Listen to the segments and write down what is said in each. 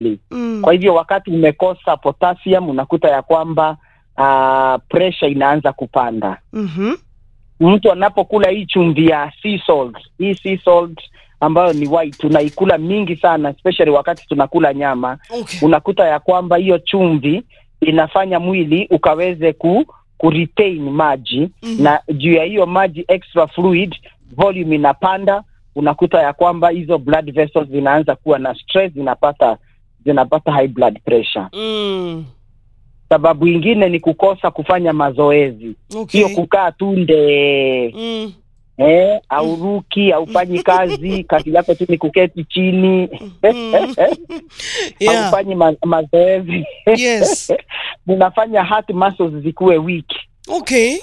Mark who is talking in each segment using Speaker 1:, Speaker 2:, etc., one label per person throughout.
Speaker 1: Mm.
Speaker 2: Kwa hivyo wakati umekosa potassium unakuta ya kwamba uh, pressure inaanza kupanda.
Speaker 1: Mhm.
Speaker 2: Mtu anapokula hii chumvi ya sea salt, hii sea salt ambayo ni white tunaikula mingi sana especially wakati tunakula nyama,
Speaker 1: Okay.
Speaker 2: unakuta ya kwamba hiyo chumvi inafanya mwili ukaweze ku, ku retain maji
Speaker 1: Mhm.
Speaker 2: na juu ya hiyo maji extra fluid volume inapanda, unakuta ya kwamba hizo blood vessels zinaanza kuwa na stress, zinapata zinapata high blood pressure.
Speaker 1: Mm.
Speaker 2: Sababu ingine ni kukosa kufanya mazoezi,
Speaker 1: Okay.
Speaker 2: hiyo kukaa tu nde
Speaker 1: Mm.
Speaker 2: eh, auruki aufanyi kazi, kazi yako tu ni kuketi chini
Speaker 1: Mm. Yeah.
Speaker 2: haufanyi ma mazoezi
Speaker 1: Yes.
Speaker 2: unafanya heart muscles zikuwe weak
Speaker 1: Okay.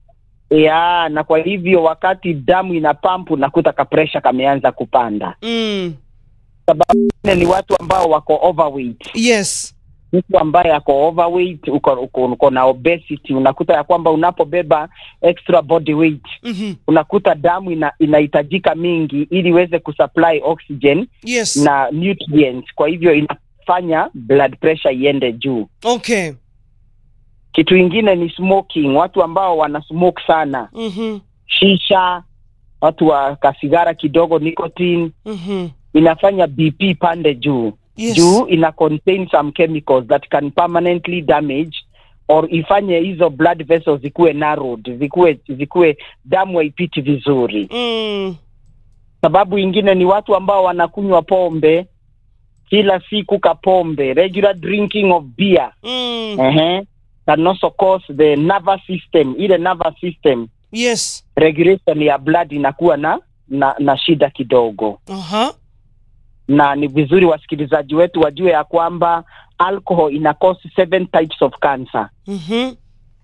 Speaker 2: ya na kwa hivyo wakati damu ina pump unakuta ka pressure kameanza kupanda.
Speaker 1: Mm.
Speaker 2: Sababu ingine ni watu ambao wako overweight.
Speaker 1: Yes.
Speaker 2: Mtu ambaye ako overweight, uko, uko, uko na obesity, unakuta ya kwamba unapobeba extra body weight
Speaker 1: Mhm.
Speaker 2: unakuta damu ina, inahitajika mingi ili iweze kusupply oxygen
Speaker 1: Yes.
Speaker 2: na nutrients, kwa hivyo inafanya blood pressure iende juu.
Speaker 1: Okay.
Speaker 2: Kitu ingine ni smoking, watu ambao wana smoke sana,
Speaker 1: Mhm.
Speaker 2: shisha, watu wa kasigara kidogo, nicotine,
Speaker 1: Mhm.
Speaker 2: inafanya BP pande juu
Speaker 1: Yes.
Speaker 2: juu, ina contain some chemicals that can permanently damage or ifanye hizo blood vessels zikuwe narrowed, zikuwe zikuwe damu haipiti vizuri.
Speaker 1: Mm.
Speaker 2: Sababu ingine ni watu ambao wanakunywa pombe kila siku, kapombe, regular drinking of beer
Speaker 1: Mm.
Speaker 2: ehe, can also cause the nervous system, ile nervous system
Speaker 1: Yes.
Speaker 2: regulation ya blood inakuwa na na, na shida kidogo,
Speaker 1: Aha.
Speaker 2: na ni vizuri wasikilizaji wetu wajue ya kwamba alcohol ina cause seven types of cancer.
Speaker 1: Mhm.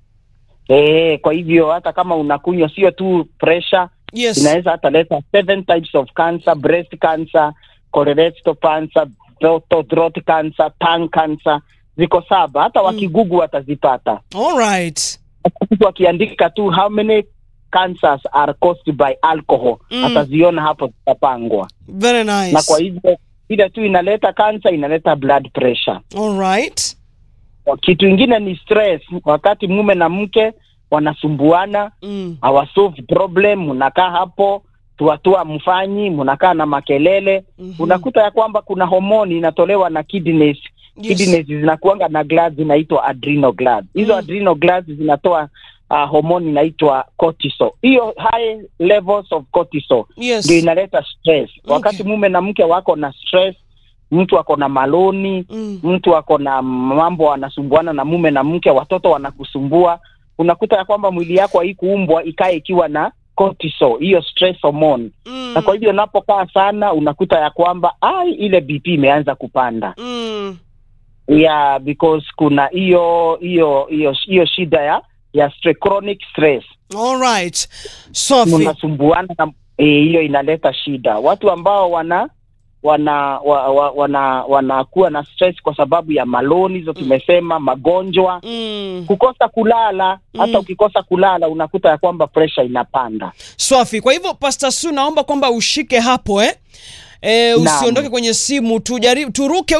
Speaker 2: Eh, kwa hivyo hata kama unakunywa sio tu pressure,
Speaker 1: Yes.
Speaker 2: inaweza hata leta seven types of cancer, breast cancer, colorectal cancer, throat, throat cancer, tongue cancer, ziko saba. Hata wakigugu watazipata.
Speaker 1: All right.
Speaker 2: mtu akiandika tu how many cancers are caused by alcohol
Speaker 1: Mm.
Speaker 2: ataziona hapo zitapangwa
Speaker 1: Very nice.
Speaker 2: na kwa hivyo ile tu inaleta cancer inaleta blood pressure
Speaker 1: All right.
Speaker 2: kitu ingine ni stress wakati mume na mke wanasumbuana
Speaker 1: Mm.
Speaker 2: hawasolve problem mnakaa hapo tuatua mfanyi mnakaa na makelele
Speaker 1: Mhm.
Speaker 2: unakuta ya kwamba kuna homoni inatolewa na kidneys
Speaker 1: Yes.
Speaker 2: kidneys zinakuanga na glands zinaitwa adrenal glands. Hizo
Speaker 1: Mm.
Speaker 2: adrenal glands zinatoa uh, homoni inaitwa cortisol. Hiyo high levels of cortisol
Speaker 1: Yes.
Speaker 2: ndio inaleta stress.
Speaker 1: Okay.
Speaker 2: Wakati mume na mke wako na stress, mtu ako na maloni,
Speaker 1: Mm.
Speaker 2: mtu ako na mambo anasumbuana na mume na mke, watoto wanakusumbua, unakuta ya kwamba mwili yako haikuumbwa ikae ikiwa na cortisol, hiyo stress hormone.
Speaker 1: Mm.
Speaker 2: Na kwa hivyo unapokaa sana, unakuta ya kwamba ai, ile BP imeanza kupanda
Speaker 1: Mm.
Speaker 2: yeah because kuna hiyo hiyo hiyo hiyo shida ya ya stre, chronic stress
Speaker 1: All right. Sophie.
Speaker 2: unasumbuana na eh, hiyo inaleta shida watu ambao wana wana wa, wa, wana wanakuwa na stress kwa sababu ya maloni hizo tumesema magonjwa
Speaker 1: Mm.
Speaker 2: kukosa kulala hata
Speaker 1: Mm.
Speaker 2: ukikosa kulala unakuta ya kwamba pressure inapanda
Speaker 1: Swafi. Kwa hivyo Pastor Su naomba kwamba ushike hapo eh? Eh,
Speaker 2: Naam.
Speaker 1: usiondoke kwenye simu tujaribu turuke